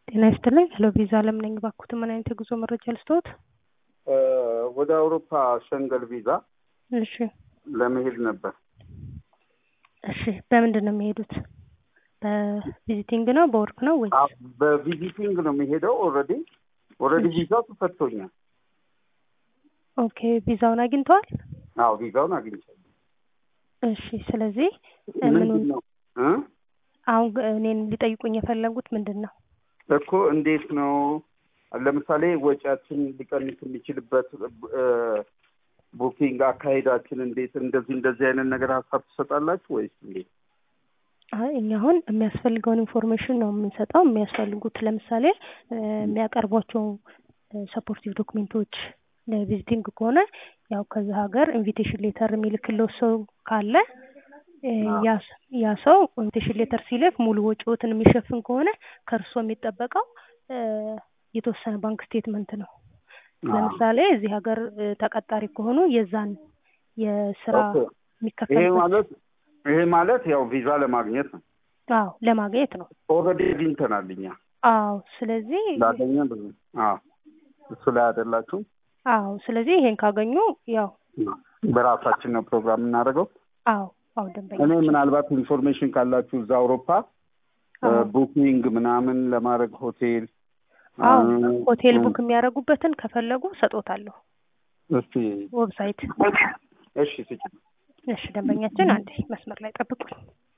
ጤና ይስጥልኝ። ሄሎ ቪዛ አለም ነኝ። ባኩት ምን አይነት የጉዞ መረጃ ልስጥዎት? ወደ አውሮፓ ሸንገል ቪዛ እሺ ለመሄድ ነበር። እሺ በምንድን ነው የሚሄዱት? በቪዚቲንግ ነው በወርክ ነው ወይ? አዎ፣ በቪዚቲንግ ነው የሚሄደው። ኦልሬዲ ኦልሬዲ ቪዛው ተሰጥቶኛል። ኦኬ ቪዛውን አግኝተዋል? አዎ ቪዛውን አግኝቻለሁ። እሺ ስለዚህ ምንድን ምኑን ነው እ አሁን እኔን ሊጠይቁኝ የፈለጉት ምንድን ነው? እኮ እንዴት ነው ለምሳሌ ወጪያችን ሊቀንስ የሚችልበት እ ቡኪንግ አካሄዳችን እንዴት እንደዚህ እንደዚህ አይነት ነገር ሀሳብ ትሰጣላችሁ ወይስ እንዴት? አይ እኛ አሁን የሚያስፈልገውን ኢንፎርሜሽን ነው የምንሰጠው። የሚያስፈልጉት ለምሳሌ እ የሚያቀርቧቸው ሰፖርቲቭ ዶክሜንቶች ለቪዚቲንግ ከሆነ ያው ከዛ ሀገር ኢንቪቴሽን ሌተር የሚልክለው ሰው ካለ እ ያ ስ- ያ ሰው ኢንቪቴሽን ሌተር ሲልክ ሙሉ ወጪዎትን የሚሸፍን ከሆነ ከእርሶ የሚጠበቀው እ የተወሰነ ባንክ ስቴትመንት ነው። ለምሳሌ እዚህ ሀገር እ ተቀጣሪ ከሆኑ የዛን የስራ ኦኬ። ይሄ የሚከፈልበት ማለት ይሄ ማለት ያው ቪዛ ለማግኘት ነው። አዎ ለማግኘት ነው። ኦልሬዲ አግኝተናል እኛ አዎ ስለዚህ ላገኘ ብዙ አዎ እሱ ላይ አይደላችሁም። አዎ ስለዚህ ይሄን ካገኙ ያው በራሳችን ነው ፕሮግራም የምናደርገው። አዎ አዎ ደንበኛ እኔ ምናልባት ኢንፎርሜሽን ካላችሁ እዛ አውሮፓ አዎ ቡኪንግ ምናምን ለማድረግ ሆቴል አዎ እ፣ ሆቴል እ፣ ቡክ የሚያደርጉበትን ከፈለጉ ሰጦታለሁ እስቲ ዌብሳይት። እሺ ስጭ እሺ ደንበኛችን አንዴ መስመር ላይ ጠብቁኝ።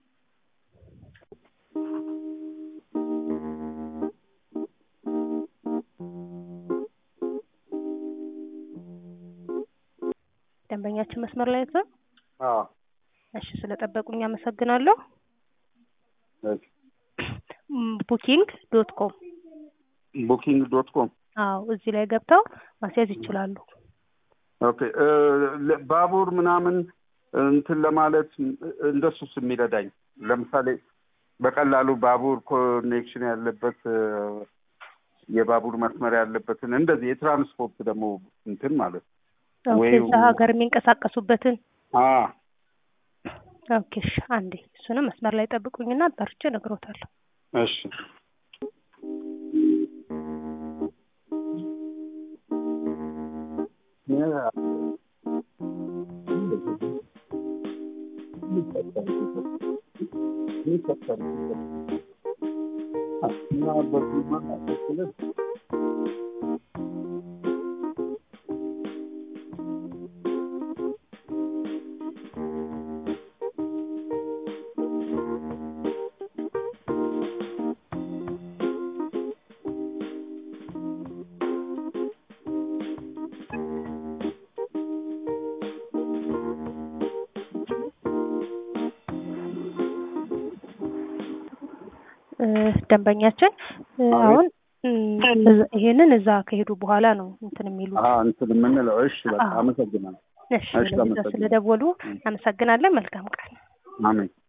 ደንበኛችን መስመር ላይ ነው። አዎ እሺ ስለጠበቁኝ አመሰግናለሁ። እሺ ቡኪንግ ዶት ኮም ቡኪንግ ዶት ኮም አዎ እዚህ ላይ ገብተው ማስያዝ ይችላሉ። ኦኬ እ፣ ለ- ባቡር ምናምን እንትን ለማለት እንደሱስ የሚረዳኝ ለምሳሌ በቀላሉ ባቡር ኮኔክሽን ያለበት እ፣ የባቡር መስመር ያለበትን እንደዚህ የትራንስፖርት ደግሞ እንትን ማለት ኦኬ ወይ- እዛ ሀገር የሚንቀሳቀሱበትን አ ኦኬ እሺ አንዴ እሱንም መስመር ላይ ጠብቁኝና ጠርቼ እነግሮታለሁ። እሺ እ፣ ደንበኛችን እ፣ አቤት። አሁን እም፣ እዛ- ይሄንን እዛ ከሄዱ በኋላ ነው እንትን የሚሉት። አ እንትን የምንለው እሺ በቃ አዎ። አመሰግናለሁ እሺ እሺ፣ ለቪዛ አመሰግናለሁ። ስለደወሉ አመሰግናለን። መልካም ቀን። አሜን